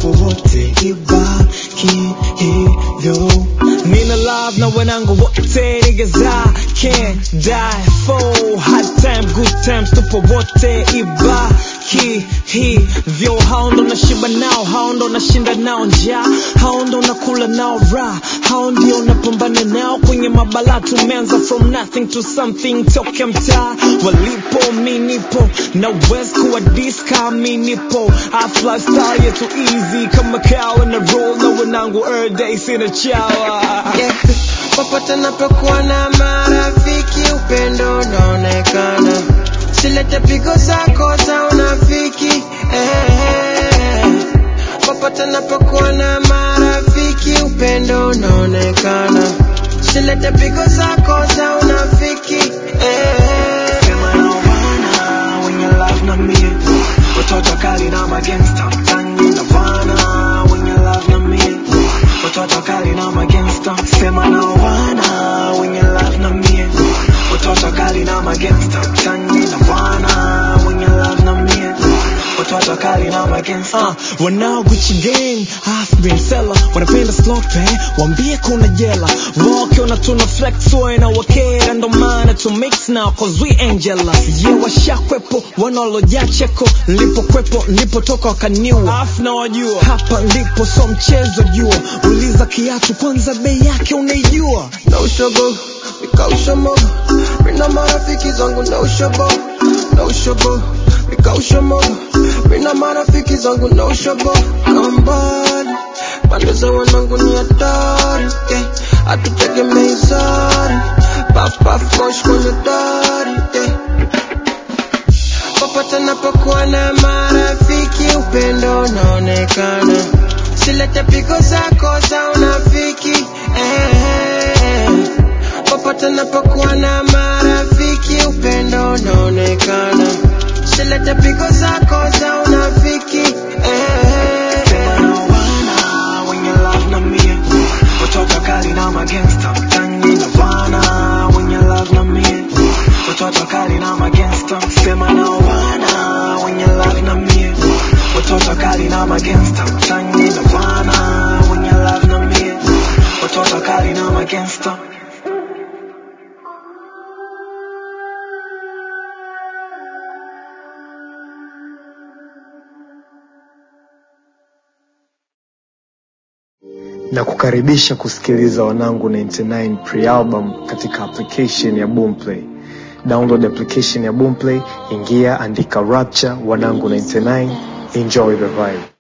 tupo wote ibaki hivyo nina love na wanangu wote niggas I can't die for hard time good times tupo wote ibaki hivyo hao ndo nashiba nao hao ndo nashinda nao njaa hao ndo nakula nao raha hao ndio napambana nao kwenye mabala tumeanza from nothing to something toke mtaa walipo mi nipo na west kuwa diska mi nipo Half lifestyle yetu easy kama kawa na roll na wanangu every day sina chawa yeah. Popote napokuwa na marafiki, upendo unaonekana. Silete pigo zako za unafiki eh. Popote napokuwa na marafiki, upendo unaonekana. Silete pigo zako za unafiki eh. Sema na wana wenye love na mie watoto kali na magangsta mtani na wana wenye love na mie watoto kali na magangsta sema na wana wenye love na mie watoto kali na magangsta mtani na wana wenye love na mie watoto kali na magangsta uh, wanao Gucci gang half been seller wanapenda slow pay wambie kuna jela wakiona tuna flex na wakera ndo maana to mix now cause we ain't jealous yeah washakwepo wanaolojaa cheko nilipokwepo nilipotoka wakaniua afu na wajua hapa ndipo so mchezo jua uliza kiatu kwanza bei yake unaijua na ushobo nikausha mogo mina marafiki zangu na ushobo na ushobo nikausha mogo mina marafiki zangu na ushobo kambali pande za wanangu ni hatari yeah. hatutegemei sari paf paf mosh kwenye dari yeah. popote napokuwa na marafiki upendo unaonekana silete pigo zako za unafiki eh. popote napokuwa na marafiki upendo unaonekana silete pigo zako za unafiki eh. Sema na wana wenye love na mie watoto kali na magangsta mtani na wana wenye love na mie watoto kali na magangsta sema na wana wenye love na mie watoto kali na magangsta mtani na wana wenye love na mie watoto kali na magangsta na kukaribisha kusikiliza wanangu 99 pre-album katika application ya boomplay download application ya boomplay ingia andika rapture wanangu 99 enjoy the vibe